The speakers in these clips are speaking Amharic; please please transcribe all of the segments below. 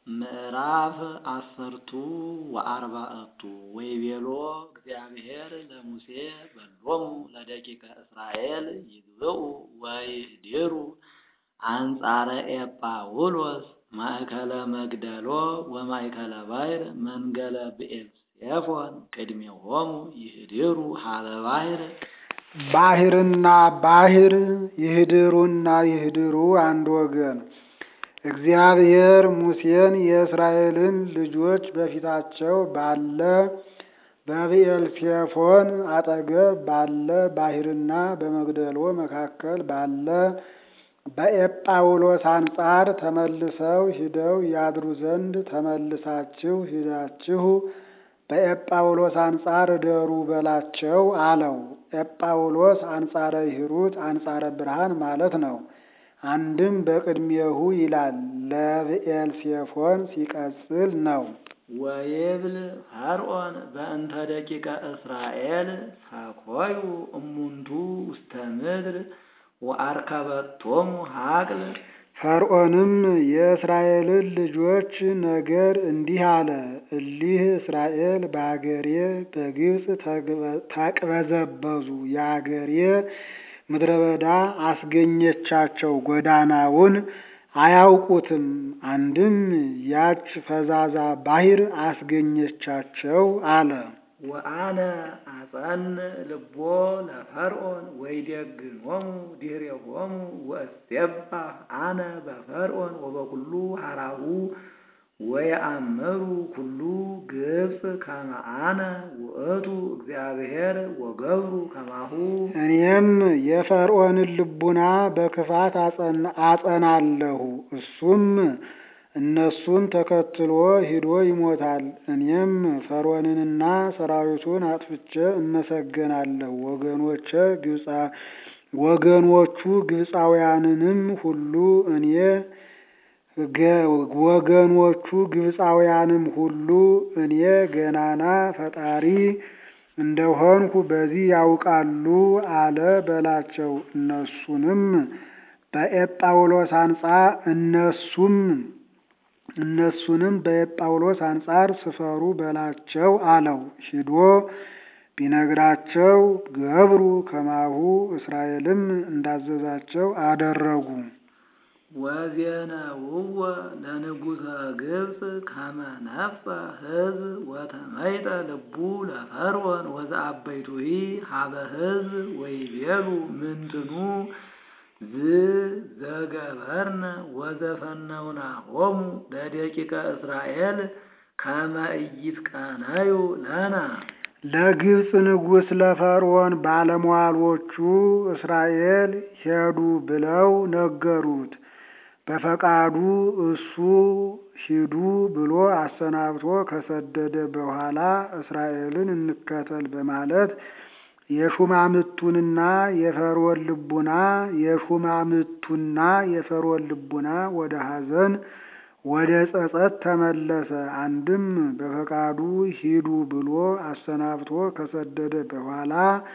ምዕራፍ አሰርቱ ወአርባዕቱ ወይቤሎ እግዚአብሔር ለሙሴ በሎሙ ለደቂቀ እስራኤል ይግብኡ ወይድሩ አንጻረ ኤጳውሎስ ማእከለ መግደሎ ወማእከለ ባሕር መንገለ ብዔልዜፎን ቅድሜሆሙ ይህድሩ ሀበ ባሕር ባሕርና ባሕር ይህድሩና ይህድሩ አንድ ወገን። እግዚአብሔር ሙሴን የእስራኤልን ልጆች በፊታቸው ባለ በብዔልዜፎን አጠገብ ባለ ባሕርና በመግደሎ መካከል ባለ በኤጳውሎስ አንጻር ተመልሰው ሂደው ያድሩ ዘንድ ተመልሳችሁ ሂዳችሁ በኤጳውሎስ አንጻር እደሩ በላቸው አለው። ኤጳውሎስ አንጻረ ሂሩት አንጻረ ብርሃን ማለት ነው። አንድም በቅድሜሁ ይላል ለብዔልዜፎን ሲቀጽል ነው። ወይብል ፈርዖን በእንተ ደቂቀ እስራኤል ሰኮዩ እሙንቱ ውስተ ምድር ወአርከበቶሙ ሀቅል ፈርዖንም የእስራኤልን ልጆች ነገር እንዲህ አለ። እሊህ እስራኤል በአገሬ በግብፅ ተቅበዘበዙ፣ የአገሬ ምድረ በዳ አስገኘቻቸው፣ ጎዳናውን አያውቁትም። አንድም ያች ፈዛዛ ባሕር አስገኘቻቸው አለ። ወአነ አጸን ልቦ ለፈርዖን ወይዴግሞሙ ድኅሬሆሙ ወእሴባህ አነ በፈርዖን ወበኩሉ ሀራሁ ወየአምሩ ኩሉ ግብፅ ከመ አነ ውእቱ እግዚአብሔር ወገብሩ ከማሁ እኔም የፈርዖንን ልቡና በክፋት አጸናለሁ፣ እሱም እነሱን ተከትሎ ሂዶ ይሞታል። እኔም ፈርዖንንና ሰራዊቱን አጥፍቼ እመሰገናለሁ። ወገኖቼ ግብፃ ወገኖቹ ግብፃውያንንም ሁሉ እኔ ወገኖቹ ግብፃውያንም ሁሉ እኔ ገናና ፈጣሪ እንደሆንኩ በዚህ ያውቃሉ አለ በላቸው። እነሱንም በኤጳውሎስ አንጻር እነሱም እነሱንም በኤጳውሎስ አንጻር ስፈሩ በላቸው አለው። ሂዶ ቢነግራቸው ገብሩ ከማሁ እስራኤልም እንዳዘዛቸው አደረጉ። ወዜነውዎ ለንጉሠ ግብፅ ከመ ነፍሰ ሕዝብ ወተመይጠ ልቡ ለፈርዖን ወዘአበይቱሂ ሀበ ሕዝብ ወይቤሉ ምንትኑ ዝ ዘገበርነ ወዘፈነውናሆሙ ለደቂቀ እስራኤል ከመ ኢይትቀነዩ ለነ ለግብፅ ንጉሥ ለፈርዖን ባለሟሎቹ እስራኤል ሄዱ ብለው ነገሩት። በፈቃዱ እሱ ሂዱ ብሎ አሰናብቶ ከሰደደ በኋላ እስራኤልን እንከተል በማለት የሹማምቱንና የፈርዖን ልቡና የሹማምቱና የፈርዖን ልቡና ወደ ሐዘን ወደ ጸጸት ተመለሰ። አንድም በፈቃዱ ሂዱ ብሎ አሰናብቶ ከሰደደ በኋላ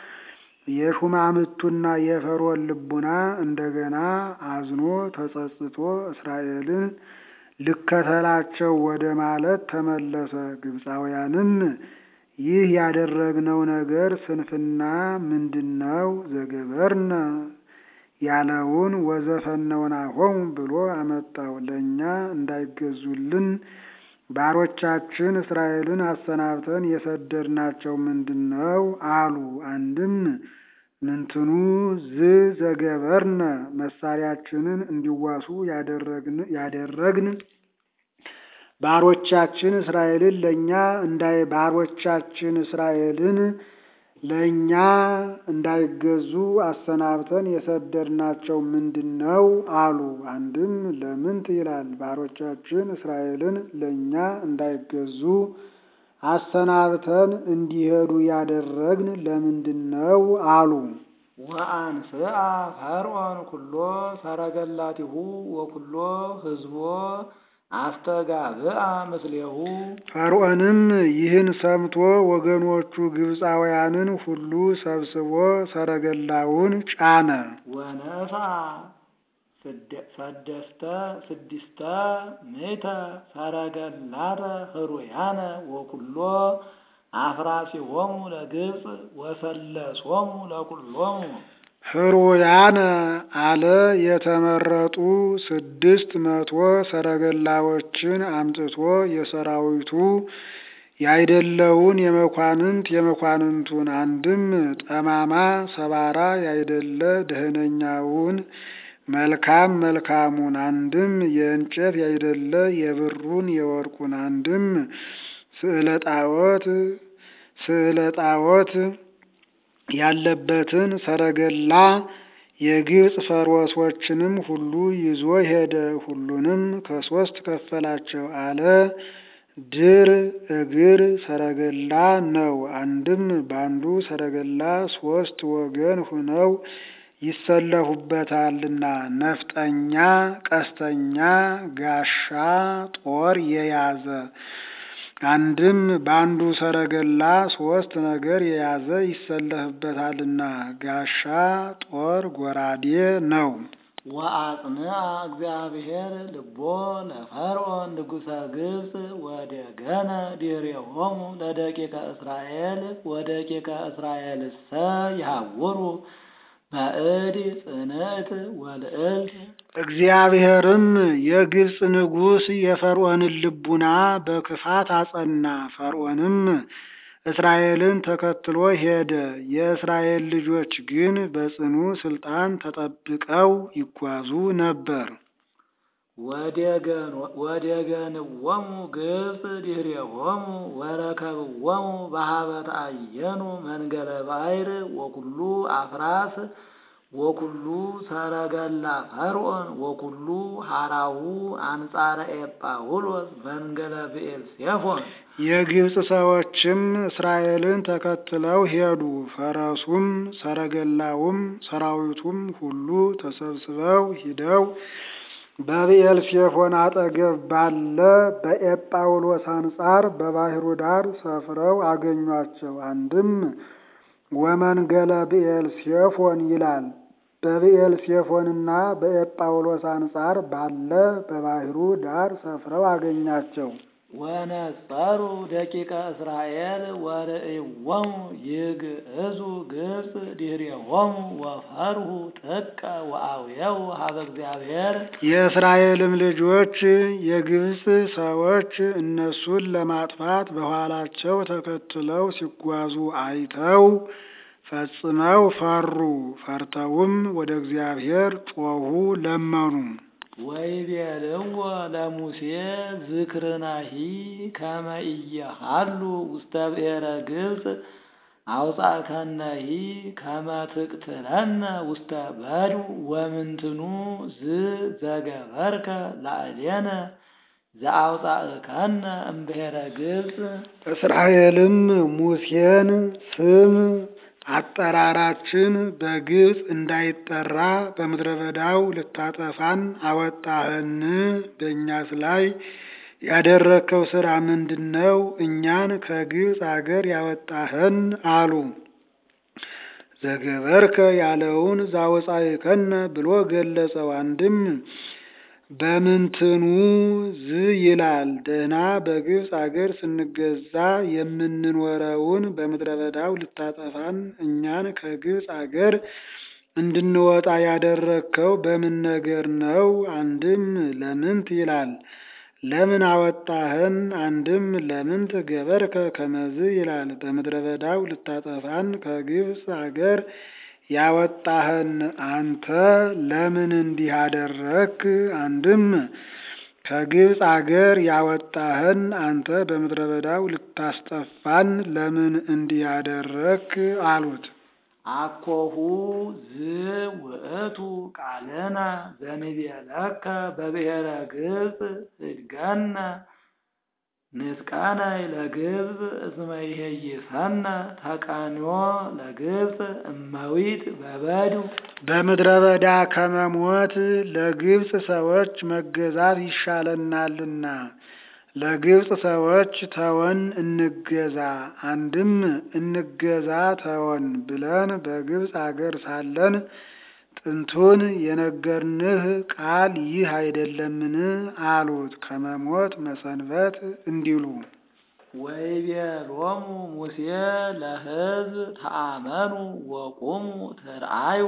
የሹማምቱና የፈርዖን ልቡና እንደገና አዝኖ ተጸጽቶ እስራኤልን ልከተላቸው ወደ ማለት ተመለሰ። ግብፃውያንም ይህ ያደረግነው ነገር ስንፍና ምንድነው? ዘገበርነ ያለውን ወዘፈነውናሆሙ ብሎ አመጣው። ለእኛ እንዳይገዙልን ባሮቻችን እስራኤልን አሰናብተን የሰደድናቸው ምንድነው አሉ። አንድም ምንትኑ ዝ ዘገበርነ መሳሪያችንን እንዲዋሱ ያደረግን ባሮቻችን እስራኤልን ለእኛ እንዳይ ባሮቻችን እስራኤልን ለእኛ እንዳይገዙ አሰናብተን የሰደድናቸው ምንድነው አሉ። አንድም ለምንት ይላል ባሮቻችን እስራኤልን ለእኛ እንዳይገዙ አሰናብተን እንዲሄዱ ያደረግን ለምንድነው አሉ። ወአንስአ ፈርዖን ኩሎ ሰረገላቲሁ ወኩሎ ሕዝቦ አስተጋብአ ምስሌሁ ፈርዖንም ይህን ሰምቶ ወገኖቹ ግብፃውያንን ሁሉ ሰብስቦ ሰረገላውን ጫነ። ወነሳ ሰደስተ ስድስተ ምእተ ሰረገላተ ህሩያነ ወኩሎ አፍራሲሆሙ ለግብፅ ወሰለሶሙ ለኩሎሙ ህሩያነ አለ የተመረጡ ስድስት መቶ ሰረገላዎችን አምጥቶ የሰራዊቱ ያይደለውን የመኳንንት የመኳንንቱን አንድም ጠማማ ሰባራ ያይደለ ደህነኛውን መልካም መልካሙን አንድም የእንጨት ያይደለ የብሩን የወርቁን አንድም ስዕለ ጣዖት ስዕለ ጣዖት ያለበትን ሰረገላ የግብፅ ፈርዖሶችንም ሁሉ ይዞ ሄደ። ሁሉንም ከሶስት ከፈላቸው አለ። ድር እግር ሰረገላ ነው። አንድም በአንዱ ሰረገላ ሶስት ወገን ሁነው ይሰለፉበታልና ነፍጠኛ፣ ቀስተኛ፣ ጋሻ ጦር የያዘ አንድም በአንዱ ሰረገላ ሶስት ነገር የያዘ ይሰለፍበታልና ጋሻ ጦር ጎራዴ ነው። ወአጽንዐ እግዚአብሔር ልቦ ለፈርዖን ንጉሠ ግብፅ ወደገነ ዲሬሆሙ ለደቂቀ እስራኤል ወደቂቀ እስራኤልሰ ይሃውሩ በእድ ጽንዕት ወልዕልት እግዚአብሔርም የግብፅ ንጉሥ የፈርዖንን ልቡና በክፋት አጸና። ፈርዖንም እስራኤልን ተከትሎ ሄደ። የእስራኤል ልጆች ግን በጽኑ ስልጣን ተጠብቀው ይጓዙ ነበር። ወደገንዎሙ ግብፅ ድኅሬሆሙ ወረከብዎሙ በሀበ ተአየኑ መንገለ ባሕር ወኩሉ አፍራስ ወኩሉ ሰረገላ ፈርዖን ወኩሉ ሀራሁ አንጻረ ኤጳውሎስ መንገለ ብኤልሴፎን የግብፅ ሰዎችም እስራኤልን ተከትለው ሄዱ። ፈረሱም ሰረገላውም ሰራዊቱም ሁሉ ተሰብስበው ሂደው በብኤልሴፎን አጠገብ ባለ በኤጳውሎስ አንጻር በባሕሩ ዳር ሰፍረው አገኟቸው። አንድም ወመንገለ ብኤልሴፎን ይላል። በብኤልሴፎንና በኤጳውሎስ አንጻር ባለ በባሕሩ ዳር ሰፍረው አገኛቸው። ወነጸሩ ደቂቀ እስራኤል ወርእዮሙ ይግዕዙ ግብፅ ድኅሬሆሙ ወፈርሁ ጥቀ ወአውየው ሀበ እግዚአብሔር የእስራኤልም ልጆች የግብፅ ሰዎች እነሱን ለማጥፋት በኋላቸው ተከትለው ሲጓዙ አይተው ፈጽመው ፈሩ። ፈርተውም ወደ እግዚአብሔር ጮኹ፣ ለመኑ። ወይቤልዎ ለሙሴ ዝክርናሂ ከመ ኢየሃሉ ውስተ ብሔረ ግብፅ አውጻእከነሂ ከመ ትቅትለነ ውስተ በድው ወምንትኑ ዝ ዘገበርከ ላዕሌነ ዘአውጻእከነ እምብሔረ ግብፅ እስራኤልም ሙሴን ስም አጠራራችን በግብፅ እንዳይጠራ በምድረ በዳው ልታጠፋን አወጣህን? በእኛስ ላይ ያደረግከው ሥራ ምንድን ነው? እኛን ከግብፅ አገር ያወጣህን አሉ። ዘገበርከ ያለውን ዛወፃእከነ ብሎ ገለጸው። አንድም በምንትኑ ዝ ይላል። ደህና በግብፅ አገር ስንገዛ የምንኖረውን በምድረ በዳው ልታጠፋን እኛን ከግብፅ አገር እንድንወጣ ያደረግከው በምን ነገር ነው? አንድም ለምንት ይላል። ለምን አወጣህን? አንድም ለምንት ገበርከ ከመዝ ይላል። በምድረ በዳው ልታጠፋን ከግብፅ አገር ያወጣህን አንተ ለምን እንዲህ አደረክ? አንድም ከግብፅ አገር ያወጣህን አንተ በምድረ በዳው ልታስጠፋን ለምን እንዲህ አደረክ? አሉት። አኮሁ ዝውእቱ ቃልነ ዘንቤለከ በብሔረ ግብፅ ህድገነ ንጥቀነይ ለግብፅ እስመ ይሄይሰነ ተቃንዮ ለግብፅ እመዊት በበድው በምድረ በዳ ከመሞት ለግብፅ ሰዎች መገዛት ይሻለናልና ለግብፅ ሰዎች ተወን እንገዛ፣ አንድም እንገዛ ተወን ብለን በግብፅ አገር ሳለን ጥንቱን የነገርንህ ቃል ይህ አይደለምን? አሉት። ከመሞት መሰንበት እንዲሉ ወይቤሎሙ ሙሴ ለሕዝብ ተአመኑ ወቁሙ ትርአዩ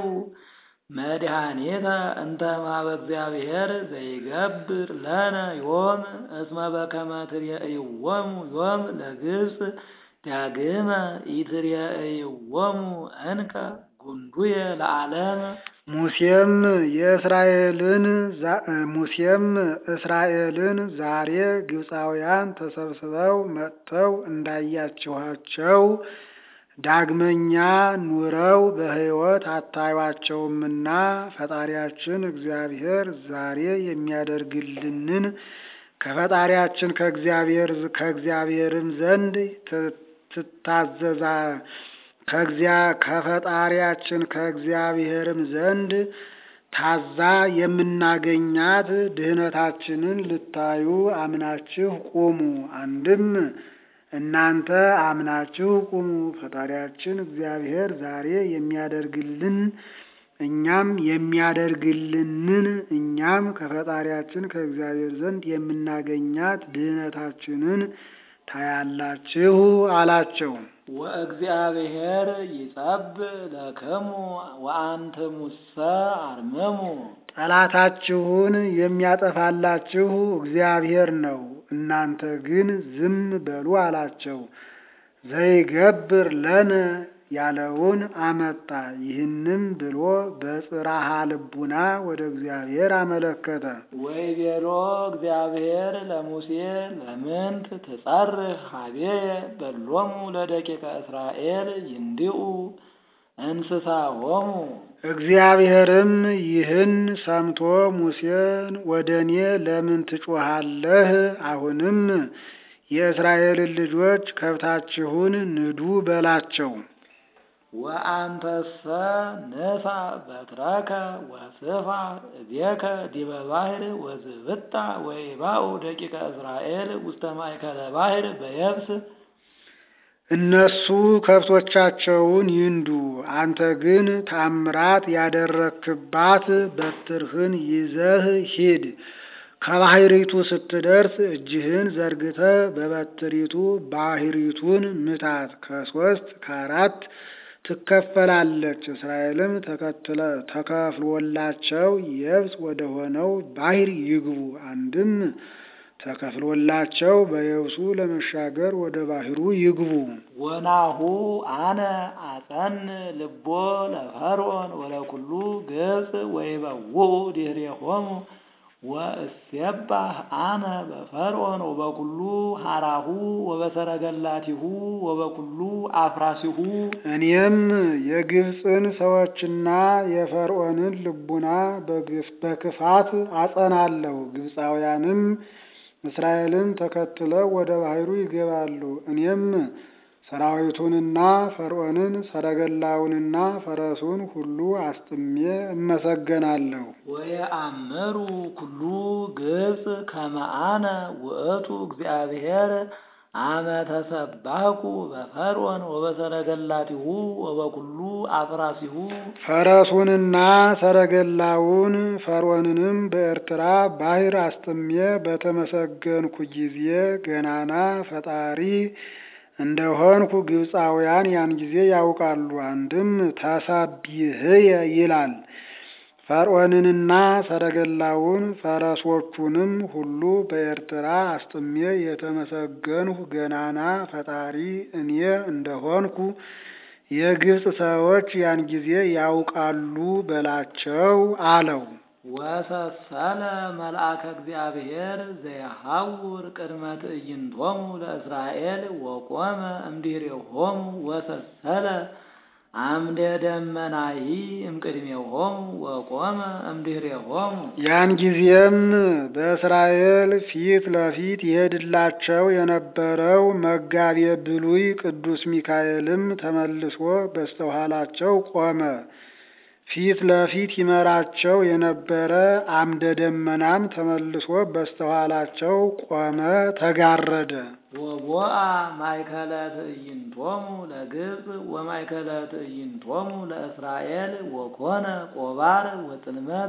መድኃኒተ እንተ እምኀበ እግዚአብሔር ዘይገብር ለነ ዮም እስመ በከመ ትሬእይዎሙ ዮም ለግብፅ ዳግመ ኢትሬእይዎሙ እንከ ጉንዱየ ለዓለም። ሙሴም የእስራኤልን ሙሴም እስራኤልን ዛሬ ግብፃውያን ተሰብስበው መጥተው እንዳያችኋቸው ዳግመኛ ኑረው በሕይወት አታዩአቸውምና ፈጣሪያችን እግዚአብሔር ዛሬ የሚያደርግልንን ከፈጣሪያችን ከእግዚአብሔር ከእግዚአብሔርም ዘንድ ትታዘዛ ከእግዚአ ከፈጣሪያችን ከእግዚአብሔርም ዘንድ ታዛ የምናገኛት ድህነታችንን ልታዩ አምናችሁ ቁሙ። አንድም እናንተ አምናችሁ ቁሙ። ፈጣሪያችን እግዚአብሔር ዛሬ የሚያደርግልን እኛም የሚያደርግልንን እኛም ከፈጣሪያችን ከእግዚአብሔር ዘንድ የምናገኛት ድህነታችንን ታያላችሁ አላቸው። ወእግዚአብሔር ይጸብ ለክሙ ወአንትሙሰ አርምሙ። ጠላታችሁን የሚያጠፋላችሁ እግዚአብሔር ነው፣ እናንተ ግን ዝም በሉ አላቸው። ዘይገብር ለነ ያለውን አመጣ። ይህንም ብሎ በጽራሃ ልቡና ወደ እግዚአብሔር አመለከተ። ወይቤሎ እግዚአብሔር ለሙሴ ለምንት ትጸርህ ሀቤየ በሎሙ ለደቂቀ እስራኤል ይንድኡ እንስሳሆሙ። እግዚአብሔርም ይህን ሰምቶ ሙሴን ወደ እኔ ለምን ትጮኻለህ? አሁንም የእስራኤልን ልጆች ከብታችሁን ንዱ በላቸው። ወአንተሰ ንሳ በትረከ ወስፋ እዴከ ዲበ ባሕር ወዝብጣ ወይባኡ ደቂቀ እስራኤል ውስተ ማእከለ ባሕር በየብስ። እነሱ ከብቶቻቸውን ይንዱ፣ አንተ ግን ታምራት ያደረክባት በትርህን ይዘህ ሂድ። ከባሕሪቱ ስትደርስ እጅህን ዘርግተህ በበትሪቱ ባሕሪቱን ምታት። ከሶስት ከአራት ትከፈላለች። እስራኤልም ተከትለ ተከፍሎላቸው የብስ ወደ ሆነው ባሕር ይግቡ። አንድም ተከፍሎላቸው በየብሱ ለመሻገር ወደ ባሕሩ ይግቡ። ወናሁ አነ አጸን ልቦ ለፈርዖን ወለኩሉ ግብፅ ወይበውኡ ድኅሬሆሙ ወእሴባህ አነ በፈርዖን ወበኩሉ ሀራሁ ወበሰረገላቲሁ ወበኩሉ አፍራሲሁ። እኔም የግብፅን ሰዎችና የፈርዖንን ልቡና በክፋት አጸናለሁ። ግብፃውያንም እስራኤልን ተከትለው ወደ ባሕሩ ይገባሉ። እኔም ሰራዊቱንና ፈርዖንን ሰረገላውንና ፈረሱን ሁሉ አስጥሜ እመሰገናለሁ። ወየአምሩ ኩሉ ግብፅ ከመ አነ ውእቱ እግዚአብሔር አመ ተሰባህኩ በፈርዖን ወበሰረገላቲሁ ወበኩሉ አፍራሲሁ። ፈረሱንና ሰረገላውን ፈርዖንንም በኤርትራ ባሕር አስጥሜ በተመሰገንኩ ጊዜ ገናና ፈጣሪ እንደሆንኩ ግብፃውያን ያን ጊዜ ያውቃሉ። አንድም ተሰቢህየ ይላል። ፈርዖንንና ሰረገላውን ፈረሶቹንም ሁሉ በኤርትራ አስጥሜ የተመሰገንሁ ገናና ፈጣሪ እኔ እንደሆንኩ የግብፅ ሰዎች ያን ጊዜ ያውቃሉ በላቸው አለው። ወሰሰለ መልአከ እግዚአብሔር ዘየሐውር ቅድመ ትዕይንቶሙ ለእስራኤል ወቆመ እምድኅሬሆሙ ወሰሰለ አምደ ደመናሂ እምቅድሜሆሙ ወቆመ እምድኅሬሆሙ። ያን ጊዜም በእስራኤል ፊት ለፊት ይሄድላቸው የነበረው መጋቤ ብሉይ ቅዱስ ሚካኤልም ተመልሶ በስተኋላቸው ቆመ። ፊት ለፊት ይመራቸው የነበረ አምደ ደመናም ተመልሶ በስተኋላቸው ቆመ፣ ተጋረደ። ወቦአ ማእከለ ትዕይንቶሙ ለግብፅ ወማእከለ ትዕይንቶሙ ለእስራኤል ወኮነ ቆባር ወጥልመት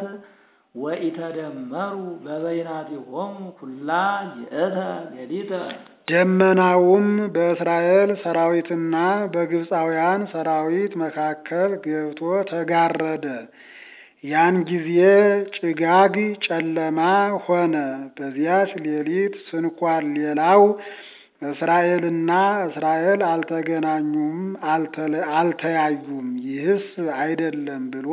ወኢተደመሩ በበይናቲሆሙ ኩላ ይእተ ሌሊተ ደመናውም በእስራኤል ሰራዊትና በግብፃውያን ሰራዊት መካከል ገብቶ ተጋረደ። ያን ጊዜ ጭጋግ ጨለማ ሆነ። በዚያች ሌሊት ስንኳን ሌላው እስራኤልና እስራኤል አልተገናኙም፣ አልተያዩም። ይህስ አይደለም ብሎ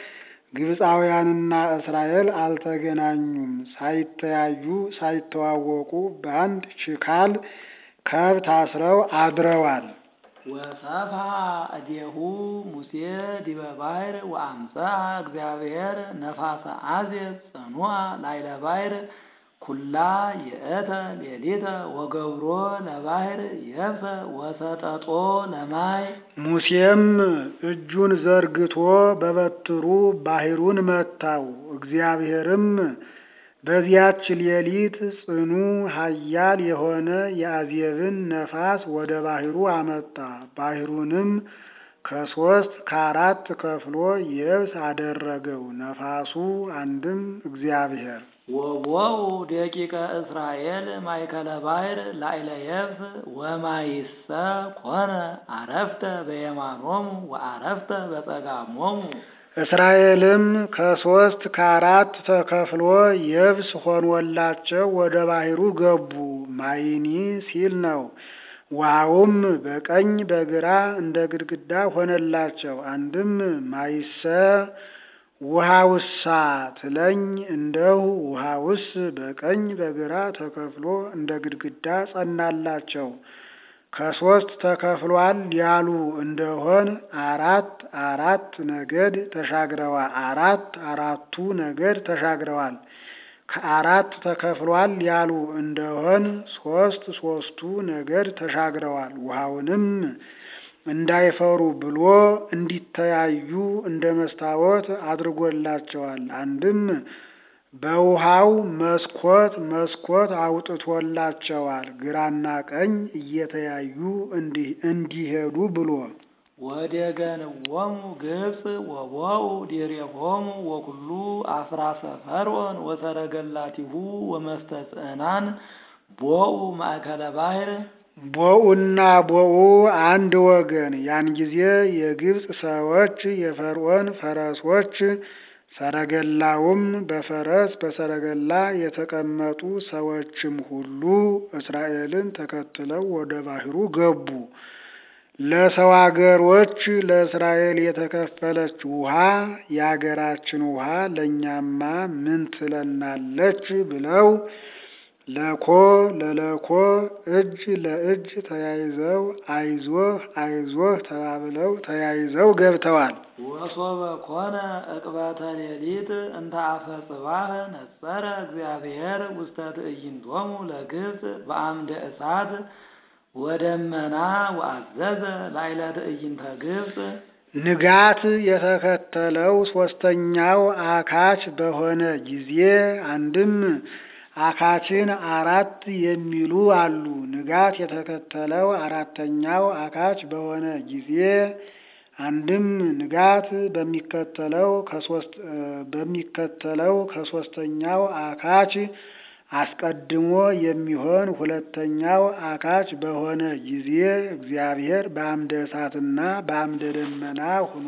ግብፃውያንና እስራኤል አልተገናኙም፣ ሳይተያዩ ሳይተዋወቁ በአንድ ችካል ከብት አስረው አድረዋል። ወሰፍሐ እዴሁ ሙሴ ዲበ ባሕር ወአምጽአ እግዚአብሔር ነፋሰ አዜብ ጽኑዓ ላዕለ ባሕር ኩላ ይእተ ሌሊተ ወገብሮ ለባሕር የብሰ ወሰጠጦ ለማይ ሙሴም እጁን ዘርግቶ በበትሩ ባሕሩን መታው። እግዚአብሔርም በዚያች ሌሊት ጽኑ ኃያል የሆነ የአዜብን ነፋስ ወደ ባሕሩ አመጣ። ባሕሩንም ከሶስት ከአራት ከፍሎ የብስ አደረገው። ነፋሱ አንድም እግዚአብሔር ወቦኡ ደቂቀ እስራኤል ማእከለ ባሕር ላዕለ የብስ ወማይሰ ኮነ አረፍተ በየማኖሙ ወአረፍተ በጸጋሞሙ እስራኤልም ከሶስት ከአራት ተከፍሎ የብስ ሆኖላቸው ወደ ባሕሩ ገቡ። ማይኒ ሲል ነው። ውሃውም በቀኝ በግራ እንደ ግድግዳ ሆነላቸው። አንድም ማይሰ ውሃውሳ ትለኝ እንደሁ ውሃውስ በቀኝ በግራ ተከፍሎ እንደ ግድግዳ ጸናላቸው። ከሶስት ተከፍሏል ያሉ እንደሆን አራት አራት ነገድ ተሻግረዋል። አራት አራቱ ነገድ ተሻግረዋል። ከአራት ተከፍሏል ያሉ እንደሆን ሶስት ሶስቱ ነገድ ተሻግረዋል። ውሃውንም እንዳይፈሩ ብሎ እንዲተያዩ እንደ መስታወት አድርጎላቸዋል። አንድም በውሃው መስኮት መስኮት አውጥቶላቸዋል። ግራና ቀኝ እየተያዩ እንዲሄዱ ብሎ ወደገንዎሙ ግብፅ ወቦኡ ዲሬሆሙ ወኩሉ አፍራሰ ፈርዖን ወሰረገላቲሁ ወመስተጽዕናን ቦኡ ማእከለ ባሕር ቦኡና ቦኡ አንድ ወገን። ያን ጊዜ የግብፅ ሰዎች የፈርዖን ፈረሶች ሰረገላውም በፈረስ በሰረገላ የተቀመጡ ሰዎችም ሁሉ እስራኤልን ተከትለው ወደ ባሕሩ ገቡ። ለሰው አገሮች ለእስራኤል የተከፈለች ውሃ የአገራችን ውሃ ለእኛማ ምን ትለናለች ብለው ለኮ ለለኮ እጅ ለእጅ ተያይዘው አይዞህ አይዞህ ተባብለው ተያይዘው ገብተዋል። ወሶበ ኮነ ዕቅበተ ሌሊት እንተ አፈ ጽባህ ነጸረ እግዚአብሔር ውስተ ትዕይንቶሙ ለግብፅ በአምደ እሳት ወደመና ወአዘዘ ላዕለ ትዕይንተ ግብፅ ንጋት የተከተለው ሶስተኛው አካች በሆነ ጊዜ አንድም አካችን አራት የሚሉ አሉ። ንጋት የተከተለው አራተኛው አካች በሆነ ጊዜ አንድም ንጋት በሚከተለው ከሶስት በሚከተለው ከሶስተኛው አካች አስቀድሞ የሚሆን ሁለተኛው አካች በሆነ ጊዜ እግዚአብሔር በአምደ እሳትና በአምደ ደመና ሆኖ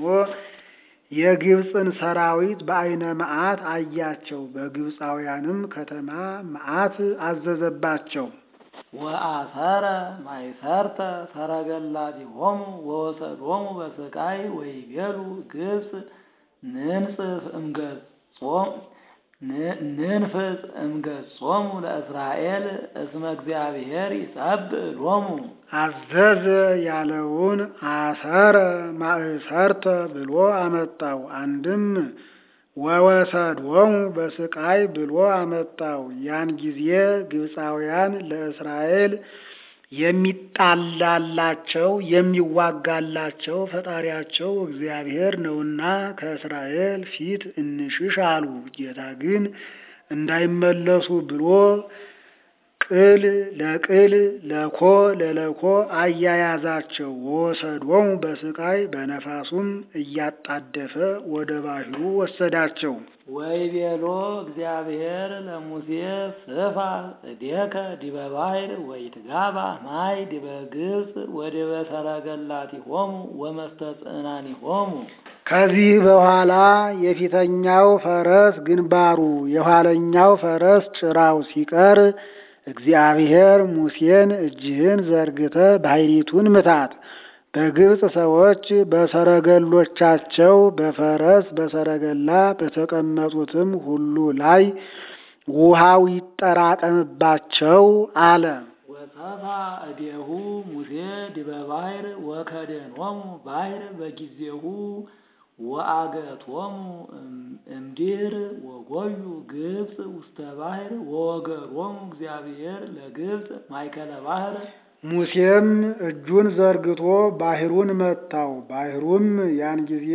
የግብፅን ሰራዊት በዓይነ መዓት አያቸው። በግብፃውያንም ከተማ መዓት አዘዘባቸው። ወአሰረ ማይሰርተ ሰረገላቲሆሙ ወወሰዶሙ በስቃይ ወይቤሉ ግብፅ ንንጽፍ እምገጾም ንንፍጽ እምገጾሙ ለእስራኤል እስመ እግዚአብሔር ይጸብእ ሎሙ አዘዘ ያለውን አሰረ ማእሰርተ ብሎ አመጣው። አንድም ወወሰዶሙ በስቃይ ብሎ አመጣው። ያን ጊዜ ግብፃውያን ለእስራኤል የሚጣላላቸው የሚዋጋላቸው ፈጣሪያቸው እግዚአብሔር ነውና ከእስራኤል ፊት እንሽሽ አሉ። ጌታ ግን እንዳይመለሱ ብሎ ቅል ለቅል ለኮ ለለኮ አያያዛቸው። ወሰዶሙ በስቃይ በነፋሱም እያጣደፈ ወደ ባህሩ ወሰዳቸው። ወይቤሎ እግዚአብሔር ለሙሴ ስፋ እዴከ ዲበ ባሕር ወይትጋባ ማይ ዲበ ግብፅ ወዲበ ሰረገላቲሆሙ ወመስተጽዕናኒሆሙ። ከዚህ በኋላ የፊተኛው ፈረስ ግንባሩ የኋለኛው ፈረስ ጭራው ሲቀር እግዚአብሔር ሙሴን እጅህን ዘርግተ ባሕሪቱን ምታት፣ በግብፅ ሰዎች በሰረገሎቻቸው በፈረስ በሰረገላ በተቀመጡትም ሁሉ ላይ ውሃው ይጠራቀምባቸው አለ። ወሰፋ እዴሁ ሙሴ ዲበ ባሕር ወከደኖሙ ባሕር በጊዜሁ ወአገቶሙ እምድኅር ወጎዩ ግብፅ ውስተ ባሕር ወወገሮሙ እግዚአብሔር ለግብፅ ማእከለ ባሕር። ሙሴም እጁን ዘርግቶ ባሕሩን መታው። ባሕሩም ያን ጊዜ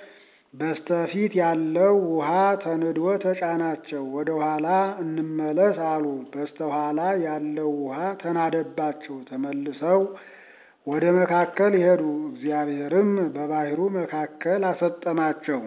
በስተፊት ያለው ውሃ ተንዶ ተጫናቸው። ወደ ኋላ እንመለስ አሉ። በስተኋላ ያለው ውሃ ተናደባቸው። ተመልሰው ወደ መካከል ሄዱ። እግዚአብሔርም በባሕሩ መካከል አሰጠማቸው።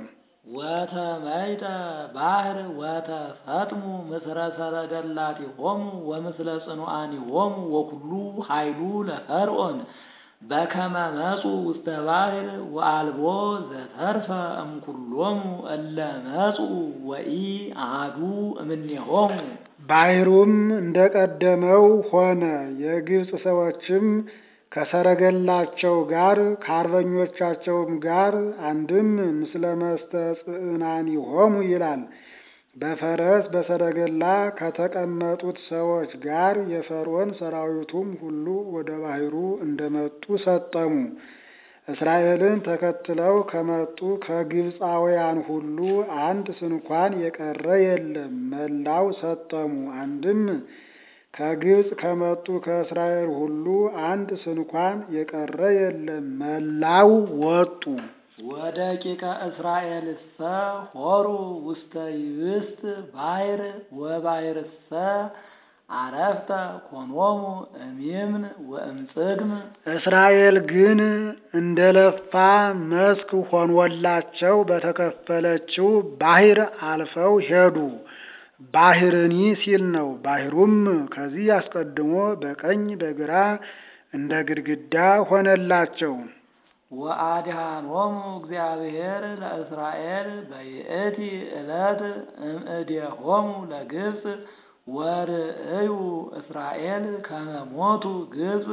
ወተመይጠ ባሕር ወተሰጥሙ ምስለ ሰረገላቲሆሙ ወምስለ ጽኑዓኒሆሙ ወኩሉ ኃይሉ ለፈርዖን በከመ መጹ ውስተ ባሕር ወአልቦ ዘተርፈ እምኩሎሙ እለ መጹ ወኢ አሐዱ እምኔሆሙ። ባሕሩም እንደቀደመው ሆነ። የግብፅ ሰዎችም ከሰረገላቸው ጋር ከአርበኞቻቸውም ጋር አንድም ምስለ መስተጽዕናኒሆሙ ይላል። በፈረስ በሰረገላ ከተቀመጡት ሰዎች ጋር የፈርዖን ሰራዊቱም ሁሉ ወደ ባሕሩ እንደመጡ ሰጠሙ። እስራኤልን ተከትለው ከመጡ ከግብፃውያን ሁሉ አንድ ስንኳን የቀረ የለም፣ መላው ሰጠሙ። አንድም ከግብፅ ከመጡ ከእስራኤል ሁሉ አንድ ስንኳን የቀረ የለም፣ መላው ወጡ። ወደቂቀ እስራኤልሰ ሆሩ ውስተ ይብስት ባሕር ወባሕርሰ አረፍተ ኮኖሙ እሚምን ወእምጽግም። እስራኤል ግን እንደ ለፋ መስክ ሆኖላቸው በተከፈለችው ባሕር አልፈው ሄዱ። ባሕርኒ ሲል ነው። ባሕሩም ከዚህ አስቀድሞ በቀኝ በግራ እንደ ግድግዳ ሆነላቸው። ወአድኃኖሙ እግዚአብሔር ለእስራኤል በይእቲ ዕለት እምእዴሆሙ ለግብፅ ወርእዩ እስራኤል ከመ ሞቱ ግብፅ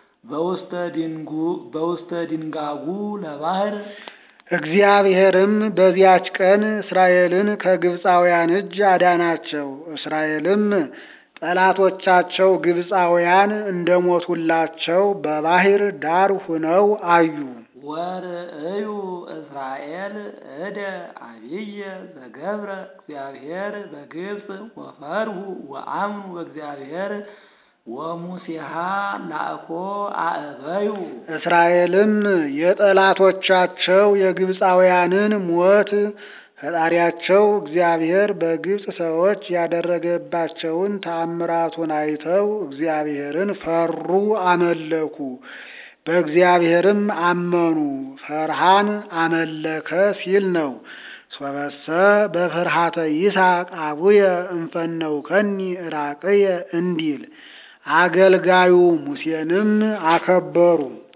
በውስተ ድንጋጉ ለባሕር። እግዚአብሔርም በዚያች ቀን እስራኤልን ከግብፃውያን እጅ አዳናቸው። እስራኤልም ጠላቶቻቸው ግብፃውያን እንደሞቱላቸው በባሕር ዳር ሁነው አዩ። ወርእዩ እስራኤል እደ አብየ ዘገብረ እግዚአብሔር በግብፅ ወፈርሁ ወአምኑ በእግዚአብሔር ወሙሴሃ ላእኮ አእበዩ። እስራኤልም የጠላቶቻቸው የግብፃውያንን ሞት ፈጣሪያቸው እግዚአብሔር በግብፅ ሰዎች ያደረገባቸውን ተአምራቱን አይተው እግዚአብሔርን ፈሩ፣ አመለኩ። በእግዚአብሔርም አመኑ። ፈርሃን አመለከ ሲል ነው። ሶበሰ በፍርሃተ ይስሐቅ አቡየ እንፈነውከኒ ራቅየ እንዲል አገልጋዩ ሙሴንም አከበሩ።